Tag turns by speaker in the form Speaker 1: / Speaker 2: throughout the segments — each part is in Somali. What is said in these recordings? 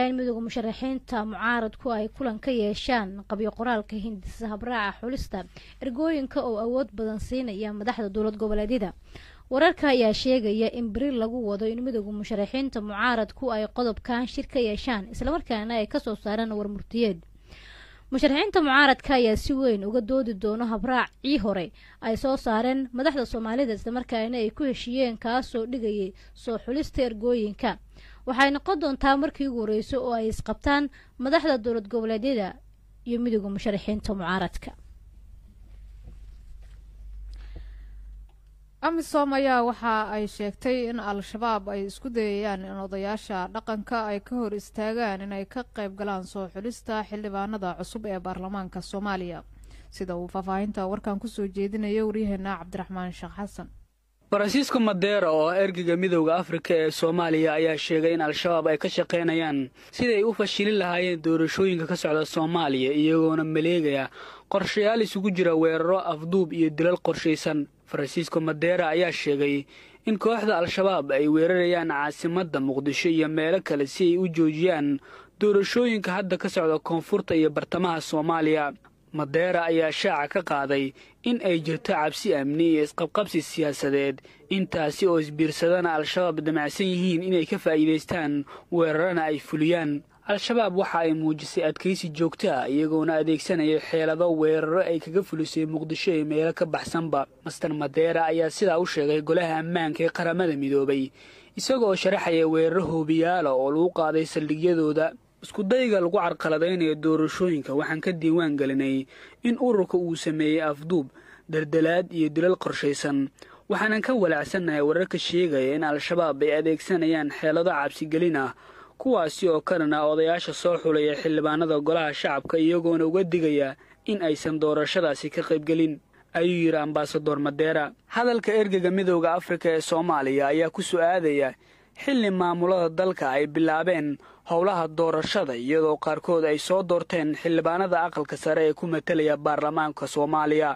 Speaker 1: in midooda musharaxiinta mucaaradku ay kulan ka yeeshaan qabyo qoraalka hindisa habraaca xulista ergooyinka oo awood badan siinaya madaxda dowlad goboleedyada wararka ayaa sheegaya in beri lagu wado in midooda musharaxiinta mucaaradku ay qodobkan shir ka yeeshaan islamarkaana ay kasoo saaraan warmurtiyeed musharaxiinta mucaaradka ayaa si weyn uga doodi doono habraacii hore ay soo saareen madaxda soomaalida islamarkaana ay ku heshiiyeen kaasoo dhigayay soo xulista ergooyinka waxay noqon doontaa markii ugu horeyso oo ay isqabtaan madaxda dowlad goboleedyada iyo midooda musharaxiinta mucaaradka
Speaker 2: amisom ayaa waxa ay sheegtay in al-shabaab ay isku dayayaan in odayaasha dhaqanka ay ka hor istaagaan inay ka qayb galaan soo xulista xildhibaanada cusub ee baarlamaanka soomaaliya sida uu faahfaahinta warkan kusoo jeedinayo waryaheena cabdiraxmaan sheekh xasan
Speaker 3: faransiisko madeera oo ergeyga midowda afrika ee soomaaliya ayaa sheegay in al-shabaab ay ka shaqaynayaan siday u fashilin lahaayeen doorashooyinka ka socda soomaaliya iyagoona maleegaya qorshayaal isugu jira weeraro afduub iyo dilal qorshaysan faransiisko madeera ayaa sheegay in kooxda al-shabaab ay weerarayaan caasimadda muqdisho iyo meelo kale si ay u joojiyaan doorashooyinka hadda ka socda koonfurta iyo bartamaha soomaaliya madeera ayaa shaaca ka qaaday in ay jirto cabsi amni iyo isqabqabsi siyaasadeed intaasi oo isbiirsadana al-shabaab damacsan yihiin inay ka faa'iidaystaan weerarana ay fuliyaan al-shabaab waxa ay muujisay adkaysi joogto ah iyagoona adeegsanaya xeelado weeraro ay kaga fulisay muqdisho iyo meelo ka baxsanba master madeera ayaa sidaa u sheegay golaha ammaanka ee qaramada midoobay isagoo sharaxaya weeraro hoobiyaala oo lagu qaaday saldhigyadooda iskudayga lagu carqaladaynayo doorashooyinka waxaan ka diiwaan gelinay in ururka uu sameeyey afduub daldalaad iyo dilal qorshaysan waxaanan ka walaacsannahay wararka sheegaya in al-shabaab ay adeegsanayaan xeelado cabsigelin ah kuwaasi oo kalena odayaasha soo xulaya xildhibaanada golaha shacabka iyagoona uga digaya in aysan doorashadaasi ka qaybgelin ayuu yidhi ambasador madeera hadalka ergeyga midowda afrika ee soomaaliya ayaa ku su'aadaya xilli maamulada dalka ay bilaabeen howlaha doorashada iyadoo qaarkood ay soo doorteen xildhibaanada aqalka sare ee ku matalaya baarlamaanka soomaaliya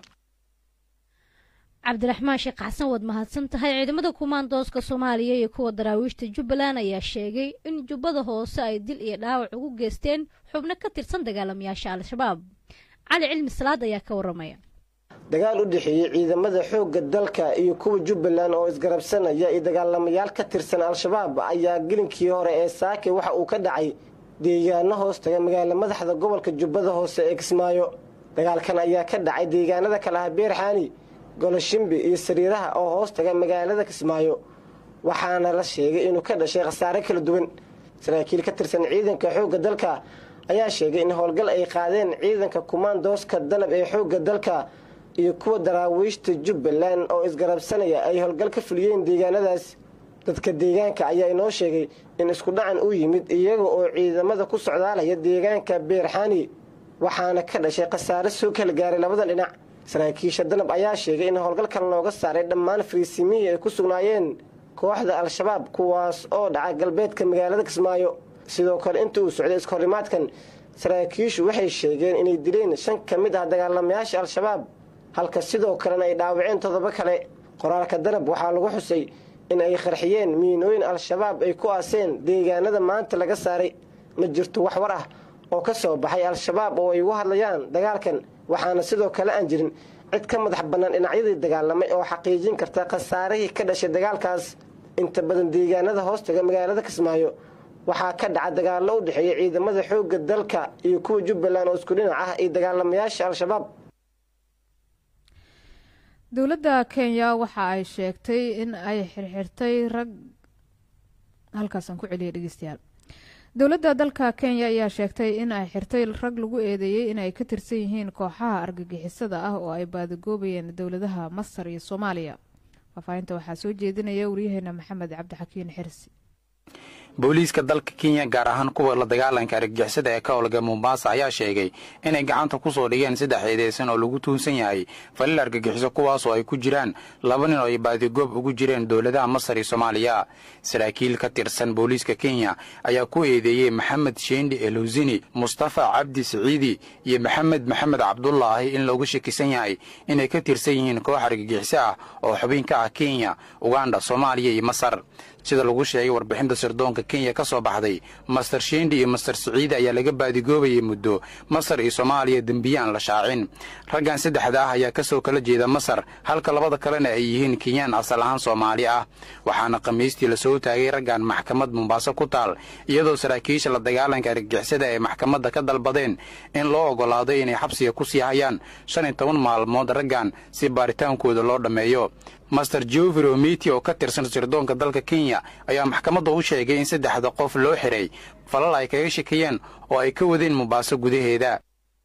Speaker 1: cabdiraxmaan sheekh xasan waad mahadsan tahay ciidamada kumaandooska soomaaliya iyo kuwa daraawiishta jubbaland ayaa sheegay in jubbada hoose ay dil iyo dhaawac ugu geysteen xubno ka tirsan dagaalamayaasha al-shabaab cali cilmi salaad ayaa ka waramaya
Speaker 4: dagaal u dhexeeyey ciidamada xoogga dalka iyo kuwa jubbaland oo isgarabsanaya iyo dagaalamayaal ka tirsan al-shabaab ayaa gelinkii hore ee saake waxa uu ka dhacay deegaano hoos taga magaala madaxda gobolka jubbada hoose ee kismaayo dagaalkan ayaa ka dhacay deegaanada kale ah beerxaani goloshimbi iyo sariiraha oo hoos taga magaalada kismaayo waxaana la sheegay inuu ka dhashay khasaare kala duwan saraakiil ka tirsan ciidanka xoogga dalka ayaa sheegay in howlgal ay qaadeen ciidanka kumaandooska danab ee xoogga dalka iyo kuwa daraawiishta jubbaland oo isgarabsanaya ay howlgal ka fuliyeen deegaanadaas dadka deegaanka ayaa inoo sheegay in isku dhacan uu yimid iyaga oo ciidamada ku socdaalaya deegaanka beerxaani waxaana ka dhashay khasaare soo kala gaaray labadan dhinac saraakiisha danab ayaa sheegay in howlgalkan looga saaray dhammaan fariisimihii ay ku sugnaayeen kooxda al-shabaab kuwaas oo dhaca galbeedka magaalada kismaayo sidoo kale inta uu socday iskahorimaadkan saraakiishu waxay sheegeen inay dileen shan ka mid ah dagaalamayaasha al-shabaab halka sidoo kalena ay dhaawaceen todoba kale qoraalka danab waxaa lagu xusay in ay qarxiyeen miinooyin al-shabaab ay ku aaseen deegaanada maanta laga saaray ma jirto wax war ah oo ka soo baxay al-shabaab oo ay ugu hadlayaan dagaalkan waxaana sidoo kale aan jirin cid ka madax bannaan dhinacyadii dagaalamay oo xaqiijin karta khasaarihii ka dhashay dagaalkaas inta badan deegaanada hoostaga magaalada kismaayo waxaa ka dhaca dagaallo u dhexeeya ciidamada xoogga dalka iyo kuwa jubbaland oo isku dhinac ah iyo dagaalamayaasha al-shabaab
Speaker 2: dowladda kenya waxa ay sheegtay in ay xirxirtay rag halkaasaan ku celiyay dhegeystayaal dowladda dalka kenya ayaa sheegtay in ay xirtay rag lagu eedeeyey in ay ka tirsan yihiin kooxaha argagixisada ah oo ay baadagoobayeen dowladaha masar iyo soomaaliya faahfaahinta waxaa soo jeedinaya waryaheena maxamed cabdixakiin xirsi
Speaker 5: booliiska dalka kenya gaar ahaan kuwa la dagaalanka argagixisada ee ka howlga mombasa ayaa sheegay inay gacanta ku soo dhigeen saddex eedeysan oo lagu tuunsan yahay falil argagixiso kuwaasoo ay ku jiraan laba nin oo ay baadigoob ugu jireen dowladaha masar iyo soomaaliya saraakiil ka tirsan booliiska kenya ayaa ku eedeeyey maxamed sheendhi elhusini mustafa cabdi siciidi iyo maxamed maxamed cabdulaahi in loogu shakisan yahay inay ka tirsan yihiin koox argagixiso ah oo xubin ka ah kenya uganda soomaaliya iyo masar sida lagu sheegay warbixinta sirdoonka dalka kenya ka soo baxday master shendi iyo master siciide ayaa laga baadigoobayay muddo masar iyo soomaaliya dembiye aan la shaacin raggan saddexda ah ayaa ka soo kala jeeda masar halka labada kalena ay yihiin kenyaan asal ahaan soomaali ah waxaana khamiistii lasoo taagay raggan maxkamad mombaaso ku taal iyadoo saraakiisha la dagaalanka argagixisada ay maxkamadda ka dalbadeen in loo oggolaado inay xabsiga ku sii hayaan shan iyo toban maalmood raggan si baaritaankooda loo dhammeeyo master jovir omiti oo ka tirsan sirdoonka dalka kenya ayaa maxkamadda u sheegay in saddexda qof loo xiray falal ay kaga shakiyeen oo ay ka wadeen mombaaso gudaheeda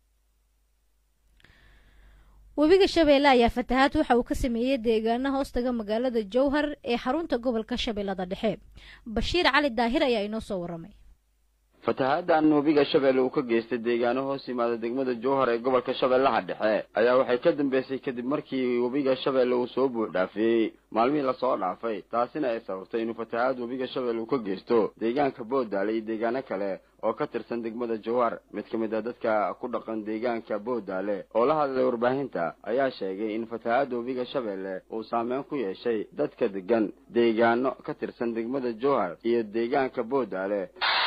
Speaker 1: webiga shabeelle ayaa fatahaad waxa uu ka sameeyey deegaana hoostaga magaalada jowhar ee xarunta gobolka shabeellada dhexe bashiir cali daahir ayaa inoo soo waramay
Speaker 6: fatahaaddan webiga shabeelle uu ka geystay deegaano hoos yimaada degmada jowhar ee gobolka shabeellaha dhexe ayaa waxay ka dambeysay kadib markii webiga shabeelle uu soo buux dhaafiyey maalmihii lasoo dhaafay taasina ay sababtay inuu fatahaad webiga shabeelle uu ka geysto deegaanka boodaale iyo deegaano kale oo ka tirsan degmada jowhar mid ka mid a dadka ku dhaqan deegaanka boodaale oo la hadlay warbaahinta ayaa sheegay in fatahaadda webiga shabeelle uu saameyn ku yeeshay dadka degan deegaano ka tirsan degmada jowhar iyo deegaanka boodaale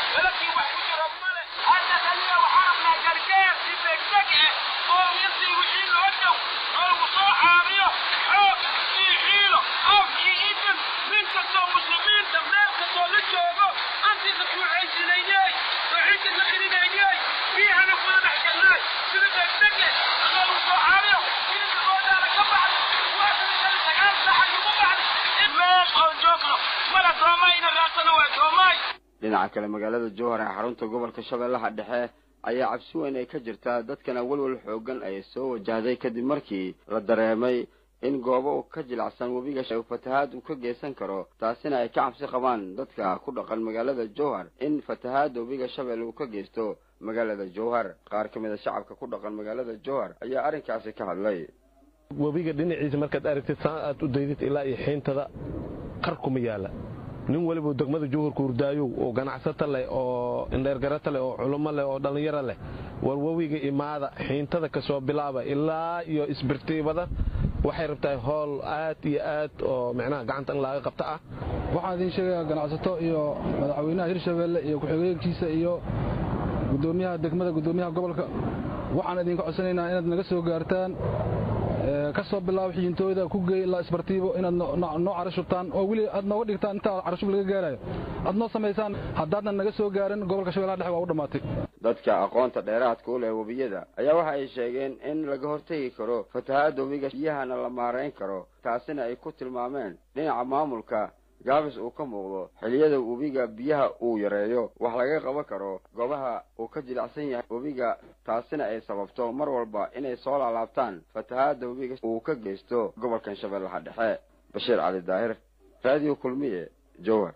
Speaker 6: dhinaca kale magaalada jowhar ee xarunta gobolka shabeellaha dhexe ayaa cabsi weyn ay ka jirtaa dadkana welwel xoogan ay soo wajahday kadib markii la dareemay in goobo ka jilacsan webiga fatahaad uu ka geysan karo taasina ay ka cabsi qabaan dadka ku dhaqan magaalada jowhar in fatahaadda webiga shabeelle uu ka geysto magaalada jowhar qaar ka mid a shacabka ku dhaqan magaalada jowhar ayaa arrinkaasi ka hadlay
Speaker 7: webiga dhinaciisa markaad aragtid saa aad u daydid ilaa iyo xiintada qar kuma yaala nin weliba degmada jowharka hurdaayow oo ganacsata leh oo indheergarata leh oo culummo leh oo dhallinyaro leh war webiga imaada xiintada ka soo bilaaba ilaa iyo isbirtiibada waxay rabtaa howl aad iyo aad oo micnaha gacanta in laaga qabta ah
Speaker 8: waxaan idiin sheegayaa ganacsato iyo madaxweynaha hirshabeelle iyo ku-xigeenkiisa iyo gudoomiyaha degmada gudoomiyaha gobolka waxaan idinka codsanaynaa inaad naga soo gaartaan ka soo bilaabo xiyintooyda ku geey ilaa isbartiibo inaad noo carashubtaan oo weli aad nooga dhigtaan intaa carashub laga gaarayo aad noo samaysaan haddaadnan naga soo gaarin gobolka shabellaha dhexe waa u dhammaatay
Speaker 6: dadka aqoonta dheeraadka u leh webiyada ayaa waxa ay sheegeen in laga hortegi karo fatahaadda webiga biyahana la maarayn karo taasina ay ku tilmaameen dhinaca maamulka gaabis uu ka muuqdo xiliyada webiga biyaha uu yareeyo wax laga qaban karo goobaha uu ka jilicsan yahay webiga taasina ay sababto mar walba inay soo laalaabtaan fatahaadda webiga uu ka geysto gobolkan shabeellaha dhexe bashiir cali daahir raadiyo kulmiye jowhar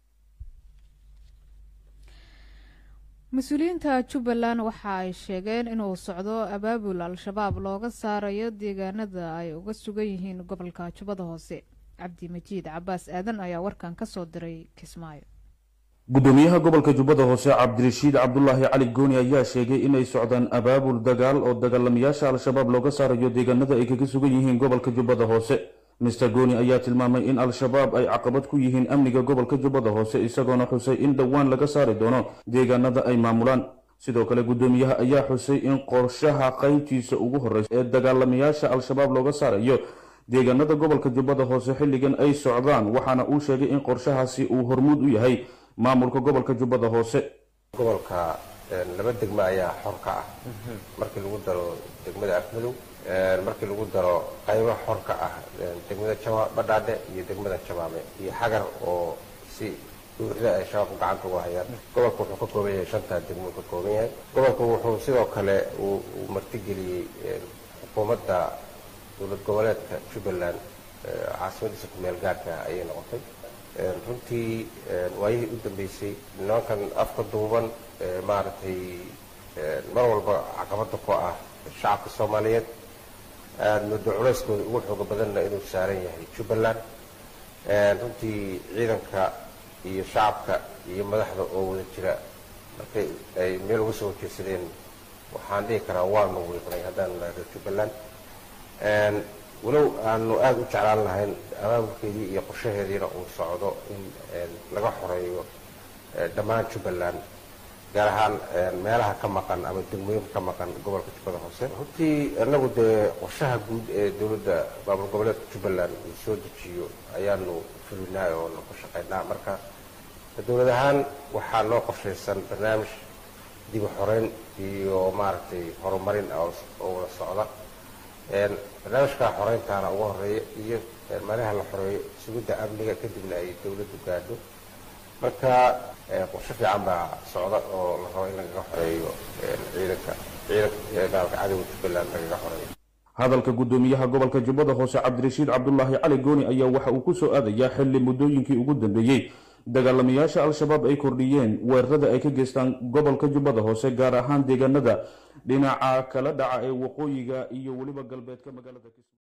Speaker 2: mas-uuliyiinta jubbaland waxa ay sheegeen inuu socdo abaabul al-shabaab looga saarayo deegaanada ay uga sugan yihiin gobolka jubbada hoose cabdi majiid cabaas aadan ayaa warkan ka soo diray kismaayo
Speaker 9: gudoomiyaha gobolka jubbada hoose cabdirashiid cabdulaahi cali gooni ayaa sheegay inay socdaan abaabul dagaal oo dagaalamayaasha al-shabaab looga saarayo deegaanada ay kaga sugan yihiin gobolka jubbada hoose mister gooni ayaa tilmaamay in al-shabaab ay caqabad ku yihiin amniga gobolka jubbada hoose isagoona xusay in dhowaan laga saari doono deegaanada ay maamulaan sidoo kale gudoomiyaha ayaa xusay in qorshaha qaybtiisa ugu horreysa ee dagaalamayaasha al-shabaab looga saarayo deegaanada gobolka jubbada hoose xilligan ay socdaan waxaana uu sheegay in qorshahaasi uu hormuud u yahay maamulka gobolka jubbada hoose
Speaker 10: gobolka laba degmo ayaa xor ka ah markii lagu daro degmada afmadow markii lagu daro qaybo xor ka ah degmada badhaadhe iyo degmada jamaame iyo xagar oo si buuxda ay shabaabku gacanta uga hayaan gobolka wuxuu ka kooban yahay shantaa degmo ka kooban yahay gobolka wuxuu sidoo kale uu martigeliyey xukuumadda dowlad goboleedka jubbaland caasimadiisa ku-meel gaarka ayay noqotay runtii waayihii u dambeysay nimankan afka duuban maaragtay mar walba caqabada ku ah shacabka soomaaliyeed aada muddo culeyskooda ugu xooga badanna inuu saaran yahay jubbaland runtii ciidanka iyo shacabka iyo madaxda oo wada jira markay ay meel uga soo horjeedsadeen waxaan dhihi karaa waanu wiiqnay haddaan reer jubbaland walow aanu aada u jeclaan lahayn abaabulkeedii iyo qorshaheediina uu socdo in laga xoreeyo dhammaan jubbaland gaar ahaan meelaha ka maqan ama degmooyinka ka maqan gobolka jubbada hoose runtii inagu dee qorshaha guud ee dowladda maamul goboleedka jubbaland uu soo dejiyo ayaanu fulinaa oo ku shaqaynaa marka dowlad ahaan waxaa noo qorshaysan barnaamij dib u xoreyn iyo maaragtay horumarin oo wada socda barnaamijka xoreyntaana ugu horeeya iyo meelaha la xoreeyo sugidda amniga kadibna ay dowladdu gaadho marka qorshe fiican baa socda oo la rabo in lagaga xoreeyo ciidanka ciidanka cadowga jubbaland lagaga xoreeyo
Speaker 9: hadalka guddoomiyaha gobolka jubbada hoose cabdirashiid cabdulaahi cali gooni ayaa waxa uu ku soo aadayaa xilli muddooyinkii ugu dambeeyey dagaalamayaasha al-shabaab ay kordhiyeen weerarada ay ka geystaan gobolka jubbada hoose gaar ahaan deegaanada dhinaca kala dhaca ee waqooyiga iyo weliba galbeedka magaalada